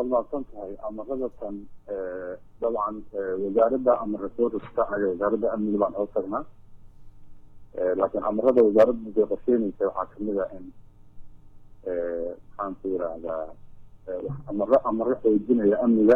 waad mahadsan tahay amaradatan dabcan wasaaradda amara soo rogta aya wasaaradda amniga baan hoos tagnaa laakiin amarada wasaaradda day qorsheynaysa waxaa kamid a in maxaan ku yirahdaa amaro amaro xoojinaya amniga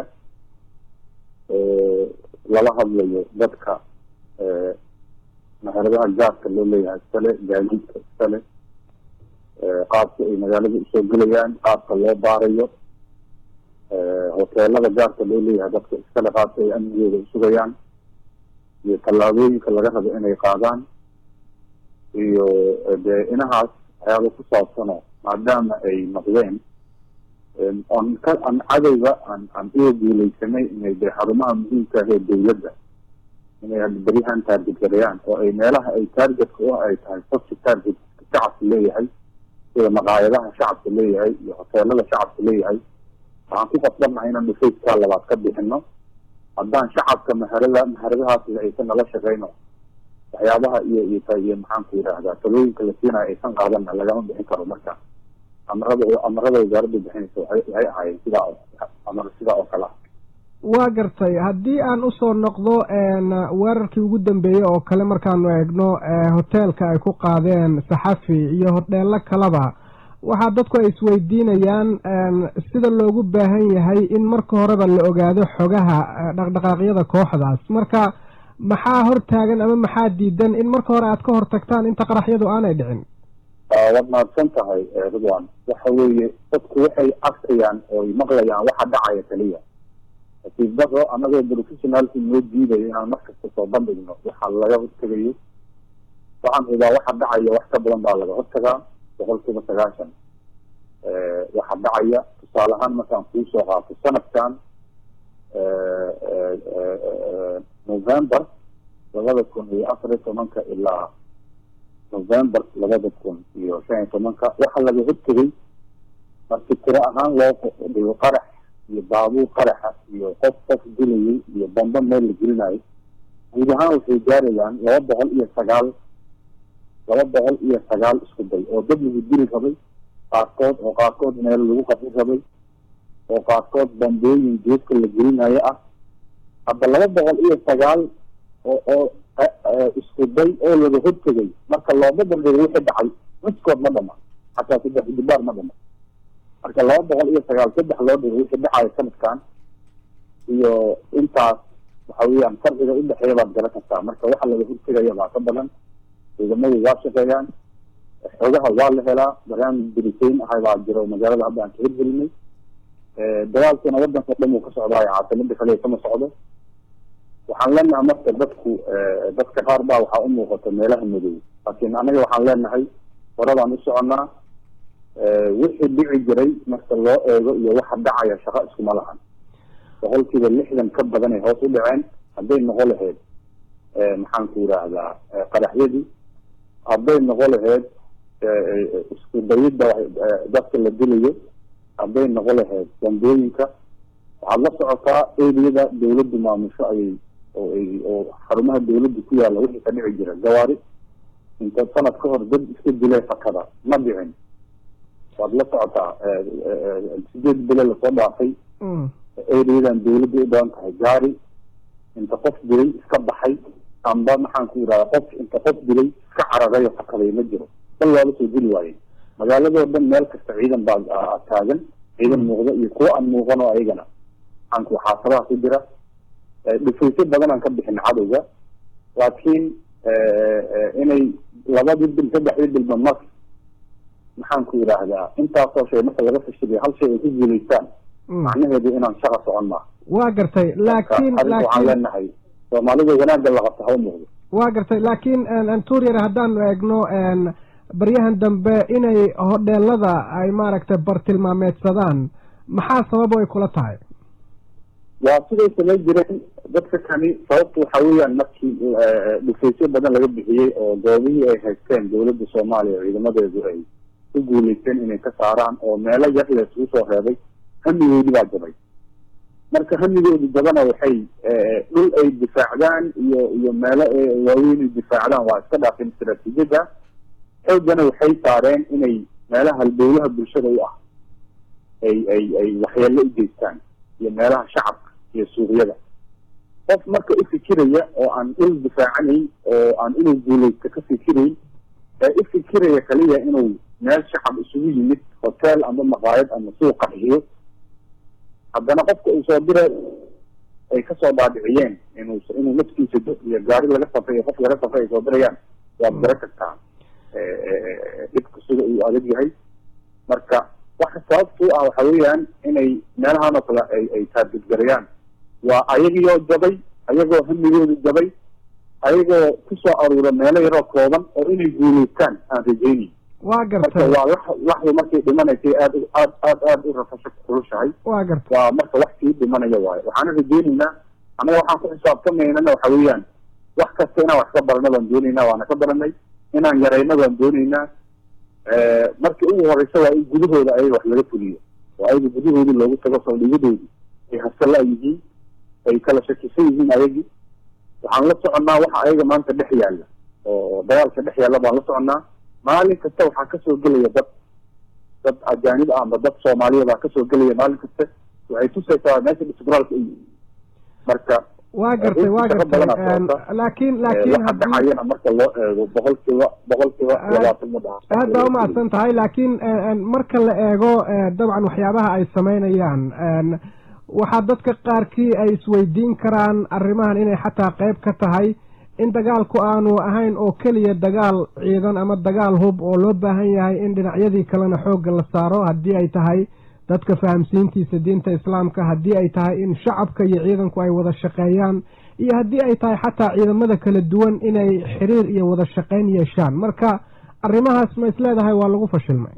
lala hadlayo dadka maharadaha gaarka loo leeyahay iskale gaadiidka iskale qaabka ay magaalada usoo gelayaan qaabka loo baarayo hoteelada gaarka loo leeyahay dadka iskale qaabka ay amnigooda usugayaan iyo tallaabooyinka laga rabo inay qaadaan iyo dee inahaas waxyaaba ku saabsano maadaama ay noqdeen on ka an cadowga aan aan uga guuleysanay inay dee xarumaha muhiimka ah ee dawladda inay hadda beryahan taarget gareeyaan oo ay meelaha ay taargetka u ay tahay sabti taarget shacabka leeyahay sida maqaayadaha shacabka leeyahay iyo hoteelada shacabka leeyahay waxaan ku qasbannahay inaan dhufayskaa labaad ka bixino haddaan shacabka maharada maharadahaasida aysan nala shaqeyno waxyaabaha iyo iyo iyo maxaan ku yidhaahdaa talooyinka la siinayo aysan qaadana lagama bixin karo marka amarada amarada wasaaradda bixinaysa waay waxay ahaayeen sidaa amar sidaa oo kale ah waa gartay haddii aan usoo noqdo weerarkii ugu dambeeyey oo kale markaanu eegno hoteelka ay ku qaadeen saxafi iyo hodheelo kaleba waxaa dadku ay isweydiinayaan sida loogu baahan yahay in marka horeba la ogaado xogaha dhaqdhaqaaqyada kooxdaas marka maxaa hortaagan ama maxaa diidan in marka hore aad ka hortagtaan inta qaraxyadu aanay dhicin waad mahadsan tahay ridwan waxa weeye dadku waxay arkayaan ooy maqlayaan waxa dhacaya keliya nasiibdaro anagoo professionaalki noo diidayo inaan markasta soo bandhigno waxa laga hortegayo waxaan hubaa waxa dhacaya wax ka badan baa laga hortagaa boqol kiiba sagaashan waxa dhacaya tusaale ahaan markaan kuu soo qaato sanadkan november labada kun iyo afar iyo tobanka ilaa november labada kun iyo shan iyo tobanka waxa laga hortegay marki tiro ahaan loo dhigo qarax iyo baabuur qaraxa iyo qof qof dilayay iyo bamba meel la gelinayo guud ahaan waxay gaarayaan laba boqol iyo sagaal laba boqol iyo sagaal isku day oo dad lagu dili rabay qaarkood oo qaarkood meel lagu qabin rabay oo qaarkood bambooyin geedka la gelinayo ah hadda laba boqol iyo sagaal oo oo isku day oo laga hortegay marka looma bandhigo wixii dhacay miskood ma dhama xataa saddex dibaar ma dhama marka laba boqol iyo sagaal saddex loo dhigo wixii dhacayo sanadkan iyo intaas waxa weeyaan farqiga udhexeeya baad garan kartaa marka waxa laga hortegaya baa ka badan ciidamadu waa shaqeeyaan xogaha waa la helaa barnaamij biritain ahay baa jiro magaalada hadda aan ka hirgelinay dagaalkuna wadanka o dhan uu ka socdaayo caasimada kale kama socdo waxaan leenahay marka dadku dadka qaar baa waxaa u muuqata meelaha madow laakiin anaga waxaan leenahay horadaan u soconaa wixii dhici jiray marka loo eego iyo waxa dhacaya shaqo iskuma lahan boqolkiiba lixdan ka badan ay hoos u dhaceen hadday noqo lahayd maxaan ku yidhaahdaa qaraxyadii hadday noqo lahayd isku dayidda dadka la dilayo hadday noqo lahayd bambooyinka waxaad la socotaa eriyada dawladdu maamusho ayay oo ay oo xarumaha dawladda ku yaalla wixii ka dhici jira gawaari inta sanad ka hor dad iska dilay fakada ma dhicin waad la socotaa sideed bile lasoo dhaafay eriyadan dawladda u badan tahay gaari inta qof dilay iska baxay amba maxaan ku yidhahda qof inta qof dilay iska cararayo fakaday ma jiro bal waa lasoo dili waaye magaaladoo dhan meel kasta ciidan baa taagan ciidan muuqda iyo kuwa aan muuqan oo ayagana maxaanku xaasabaha ku jira dhufaysyo badan aan ka bixin cadowga laakiin inay labadii bil saddexdii bilba mar maxaan ku yidhaahdaa intaasoo shay marka laga fashiliyo hal shay ay ku guulaystaan macnaheedu inaan shaqa socon maa waa gartay laakiin waxaan leenahay soomaalida wanaagga la qabta ha u muuqdo waa gartay laakiin anturyar haddaanu eegno baryahan dambe inay hodheelada ay maaragtay bartilmaameedsadaan maxaa sababo ay kula tahay waa siday samayn jireen dadka kani sababta waxa weeyaan markii dhufaysyo badan laga bixiyey oo goobihii ay haysteen dawladda soomaaliya ciidamadeedu ay ku guuleysteen inay ka saaraan oo meelo yar la isugu soo reebay hamigoodi baa jabay marka hamigoodi jabana waxay dhul ay difaacdaan iyo iyo meelo waaweyn ay difaacdaan waa iska dhaafeen istaraatiijiyadda xoogana waxay saareen inay meelaha halbowlaha bulshada u ah ay ay ay waxyeello u geystaan iyo meelaha shacabka iyo suuqyada qof marka u fikiraya oo aan dhul difaacanayn oo aan inuu guulaysto ka fikirayn ee u fikiraya kaliya inuu meel shacab isugu yimid hotel ama maqaayad ama suuq qaxiyo haddana qofka uu soo diray ay kasoo dhaadhiciyeen inuu inuu naftiisa do iyo gaari laga safray iyo qof laga safray ay soo dirayaan waad gara kartaa dhibka sida uu adag yahay marka waxa sababtu ah waxa weeyaan inay meelahan oo kale ay ay taargedgarayaan waa ayagiioo jabay ayagoo hamigoodu jabay ayagoo kusoo aruura meelo yaroo kooban oo inay guulaystaan aan rajaynayn waa gartay waa lax laxdu markay dhimanaysay aad aad aad aad u rafasho kulushahay waa gartay waa marka wax sii dhimanaya waayo waxaana rajaynaynaa annaga waxaan ku xisaabtamaynana waxa weeyaan wax kasta inaan wax ka barano baan doonaynaa waana ka baranay inaan yarayno baan doonaynaa markii ugu horeysa waa in gudahooda ayaga wax laga fuliyo oo ayaga gudahoodii loogu tago saldhigadoodii ay hasala yihiin ay kala shakisan yihiin ayagii waxaan la soconnaa waxa ayaga maanta dhex yaalla oo dagaalka dhex yaalla baan la soconnaa maalin kasta waxaa kasoo gelaya dad dad ajaanib ah amba dad soomaaliya baa kasoo gelaya maalin kasta waxay tusaysaa meesha istiqraalka u yihin marka waa gartay waa gartay laakiin laakiin waxa dhacayana marka loo eego boqolkiiba boqolkiiba labaatan ma dhaha aad baa umahadsan tahay laakiin marka la eego dabcan waxyaabaha ay samaynayaan waxaa dadka qaarkii ay isweydiin karaan arrimahan inay xataa qayb ka tahay in dagaalku aanu ahayn oo keliya dagaal ciidan ama dagaal hub oo loo baahan yahay in dhinacyadii kalena xoogga la saaro haddii ay tahay dadka fahamsiintiisa diinta islaamka haddii ay tahay in shacabka iyo ciidanku ay wada shaqeeyaan iyo haddii ay tahay xataa ciidamada kala duwan inay xiriir iyo wada shaqeyn yeeshaan marka arrimahaas ma is leedahay waa lagu fashilmay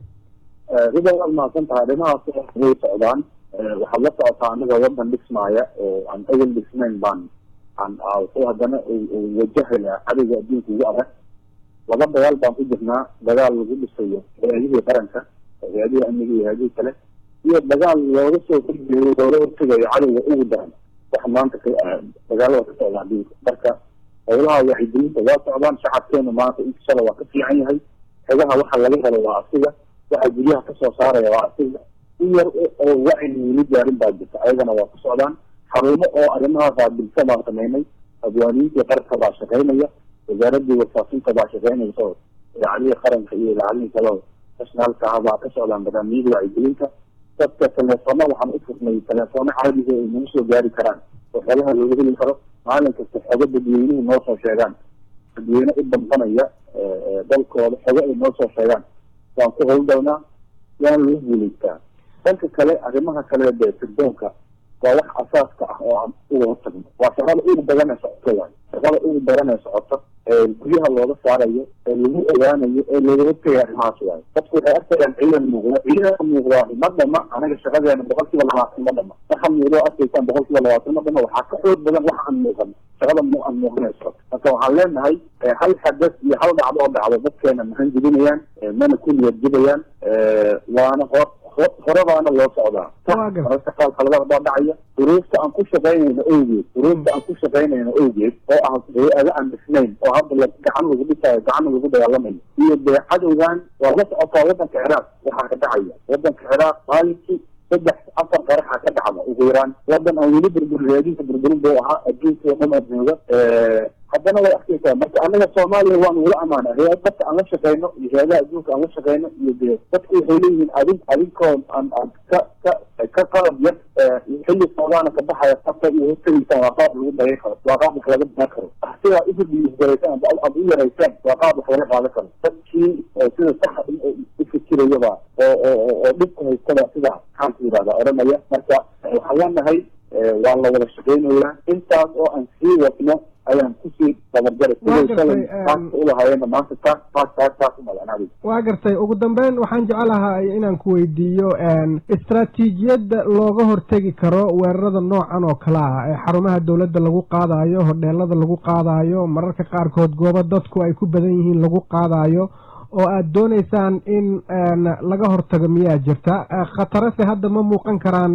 rida waad mahadsan tahay arrimahaas way socdaan waxaad la socotaa aniga wadan dhismaaya oo aan awel dhisnayn baan aan wuxuu haddana wajahaya cadowga adduunka ugu adag laba dagaal baan ku jirnaa dagaal lagu dhisayo hay-adihii qaranka hay-adihii amniga iyo hay-adihii kale iyo dagaal looga soo horjeeyo looga hortegayo cadowga ugu daran waxa maanta dagaalada ka socda adduunka marka howlaha wacyigelinta waa socdaan shacabkeenu maanta inkashala waa ka fiican yahay xegaha waxa laga helo waa asiga waxa guryaha kasoo saaraya waa asiga in yar oo wacyi weli gaarin baa jirta ayagana waa ku socdaan xarumo oo arrimaha qaabilsa baan samaynay abwaaniintii qaranka baa shaqaynaya wasaaradii warfaafinta baa shaqaynaysa oo idaacadihii qaranka iyo idaacadihii kale nationaalka ah baa ka socdaan barnaamijyada wacyigelinta dadka teleefona waxaan u furnay teleefona caadiga ay nagu soo gaari karaan oo xogaha looga heli karo maalin kasta xogo dadweynuhu noo soo sheegaan dadweyne u dambanaya dalkooda xogo ay noo soo sheegaan waan ku howlgalnaa waana lagu guulaystaa dhanka kale arrimaha kale dee firdoonka waa wax asaaska ah oo aan uga hortagno waa shaqada ugu badan ee socoto waay shaqada ugu badan ee socoto ee guryaha looga saarayo ee lagu ogaanayo ee looga hortagaya arrimahaas waayo dadku waxay arkayaan ciidan muuqda ciidanka muuqdaa ma dhama anaga shaqadeena boqol kiiba labaatan ma dhama waxa muuqdo arkaysaan boqol kiiba labaatan ma dhama waxaa ka xoog badan wax aan muuqan shaqada mu aan muuqanayso marka waxaan leenahay hal xadas iyo hal dhacdo oo dhacdo dadkeena mahan jebinayaan mana ku niyad jebayaan waana hor horebaana loo socdaa mararka qaar khaladaad baa dhacaya duruufta aan ku shaqaynayno awgeed duruufta aan ku shaqaynayno awgeed oo ah hay-ada aan dhisnayn oo hadda la gacan lagu dhisayo gacanna lagu dagaalamayo iyo dee cadowgan waa la socotaa wadanka ciraaq waxaa ka dhacaya wadanka ciraaq maalinkii saddex afar qaraxa ka dhacda ugu yaraan wadan aan weli burburin raadinka burburin buu ahaa adduunka oo dhan adduuga haddana way arkaysaa marka anaga soomaaliya waanu wala amaana hay-ad dadka aan la shaqeyno iyo hay-adaha adduunka aan la shaqeyno iyo dee dadku waxay leeyihiin adin adinkoo aan aan ka ka ka qalab yar xilli soodaana ka baxaya qabta iyo hortegaysaan waa qaab lagu dagay karo waa qaab wax laga baran karo sidaa ufidiisgaraysaan aad u yaraysaan waa qaab wax laga qaadan karo dadkii sida saxa u fikirayaba oo oo oo dhibka haystaba sidaa maxaan ku yidhahdaa odhanaya marka waxaan leenahay waa la wada shaqeynayaa intaas oo aan sii wadno ayaan kusii dabarjaray ulahaayeen maanta taas taas taas taas umalanaadi waa gartay ugu dambeyn waxaan jecelahay inaan ku weydiiyo istraatiijiyadda looga hortegi karo weerarada noocan oo kale ah ee xarumaha dowladda lagu qaadayo hodheelada lagu qaadayo mararka qaarkood goobo dadku ay ku badan yihiin lagu qaadayo oo aada dooneysaan in laga hortago miyaa jirta khatarase hadda ma muuqan karaan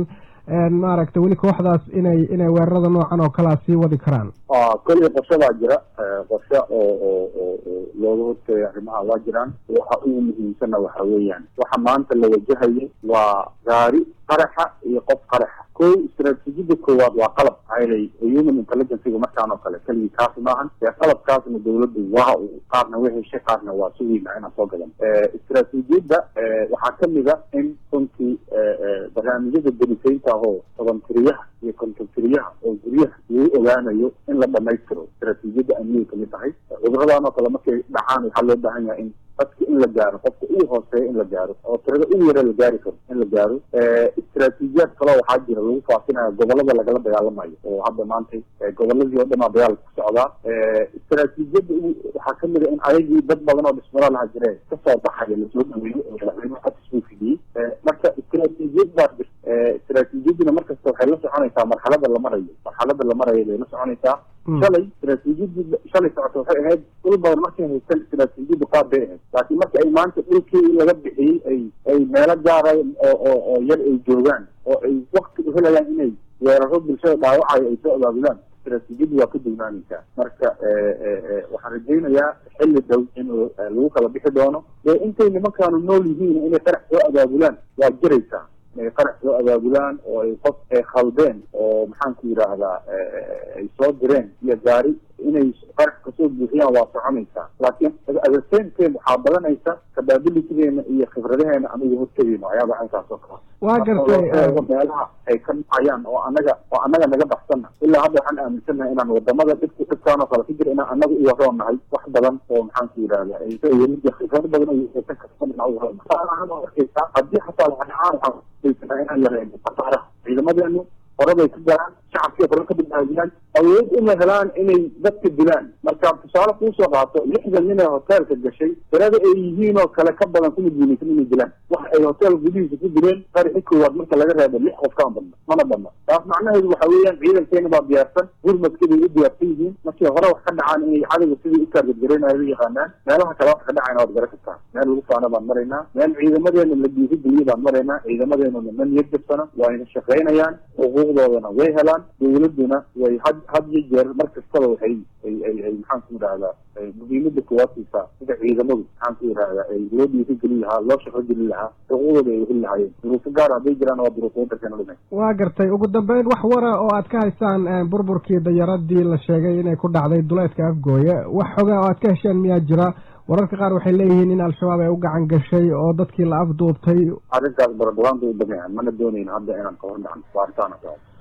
maaragtay weli kooxdaas inay inay weerarada noocan oo kalea sii wadi karaan koley qorshadaa jira qorshe oo oo oo looga horteeya arrimaha waa jiraan waxa ugu muhiimsanna waxa weeyaan waxa maanta la wajahayo waa gaari qaraxa iyo qof qaraxa ko istraatiijiyada koowaad waa qalab maxaayelay human intelligencega markaan oo kale keligii kaasi maahan ee qalabkaasna dawladdu waa qaarna way heshay qaarna waa sugeyna inaan soo gadan istraatiijiyadda waxaa kamid a in runtii barnaamijyada berisaynta ahoo toban-tiriyaha iyo konton-tiriyaha oo guryaha lagu ogaanayo in la dhamaystiro istraatiijiyadda amniyay kamid tahay cuduradan oo kale markay dhacaan waxaa loo baahan yahay in dadka in la gaaro qofka ugu hooseeya in la gaaro oo tirada ugu yara la gaari karo in la gaaro istraatiijiyaad kaloo waxaa jira lagu faafinayo gobolada lagala dagaalamayo oo hadda maanta goboladii oo dhanaa dagaal ku socdaa istraatiijiyadda waxaa kamid a in ayagii dad badan oo dhismaro laha jire kasoo baxaya lasoo dhaweeyo oo madaxweynuhu xatisbuu fidiyey marka istraatiijiyad baa jirta istraatiijiyaduna markasta waxay la soconaysaa marxalada la marayo marxalada la marayo bay la soconaysaa shalay istraatiijiyadii shalay socota waxay ahayd dhul badan markay haystaan istraatiijiyaddu qaad bay ahayd laakiin marka ay maanta dhulkii laga bixiyey ay ay meelo gaara oo oo oo yar ay joogaan oo ay wakti u helayaan inay weeraro bulshada dhaawacayo ay soo abaabulaan istraatiijiyaddu waa ka dugnaanaysaa marka waxaan rajaynayaa xilli dhow in lagu kala bixi doono dee intay nimankaanu nool yihiin inay qarax soo abaabulaan waa jiraysaa inay qarax soo abaabulaan oo ay qof ay khaldeen oo maxaanku yidhaahdaa ay soo direen iyo gaari inay qarax kasoo buuxiyaan waa soconaysaa laakiin adesenteed waxaa badanaysa capabilitygeena iyo khibradaheena aniga hortegeyno ayaaba halkaas oo kale waa gartay meelaha ay ka dhacayaan oo anaga oo anaga naga baxsanna ilaa hadda waxaan aaminsannahay inaan wadamada dhibku dhibkaan oo kale ka jira inaan anaga u waroon nahay wax badan oo maxaanku yidhahda khibrado badan oo yeesan karta inaan u waroon arkaysaa haddii xataa waxaan waxaan inaan yareyno khasaaraha ciidamadeenu horebay ka galaan shacabkii hore ka badbaadiyaan awood uma helaan inay dadka dilaan marka tusaale kuusoo qaato lixdan nin ee hoteelka gashay tirada ay yihiin oo kale ka badan kuma guulaysan inay dilaan waxa ay hotel gudihiisa ku dileen qarixi koowaad marka laga reebo lix qof kama badna mana badna taas macnaheedu waxa weeyaan ciidankeena baa diyaarsan gurmadkibay u diyaarsan yihiin markii hore wax ka dhacaan inay cadowga sidii u taargadgareynayo u yaqaanaan meelaha kale wax ka dhacayna waad gara kartaa meel lagu faana baan maraynaa meel ciidamadeena la dhiirigeliye baan maraynaa ciidamadeenuna ma niyad jabsana waa ina shaqaynayaan xuquuqdoodana way helaan dawladuna way had had iyo jeer mar kastaba waxay ay ay ay maxaan ku yidhahdaa muhiimada koowaad siisaa sida ciidamadu maxaan ku yidhahdaa ay loo dhiirigeli lahaa loo shaqo geli lahaa xuquuqdooda ay heli lahaayeen duruufo gaar hadday jiraan waa duruufo wadankeena dhimay waa gartay ugu dambeyn wax wara oo aad ka haysaan burburkii dayaradii la sheegay inay ku dhacday duleedka afgooye wax xogaa oo aad ka hesheen miyaa jira wararka qaar waxay leeyihiin in al-shabaab ay u gacan gashay oo dadkii la afduubtay arrintaas baradhawaanba u dameecan mana doonayn hadda inaan ka hor dhacno baaritaana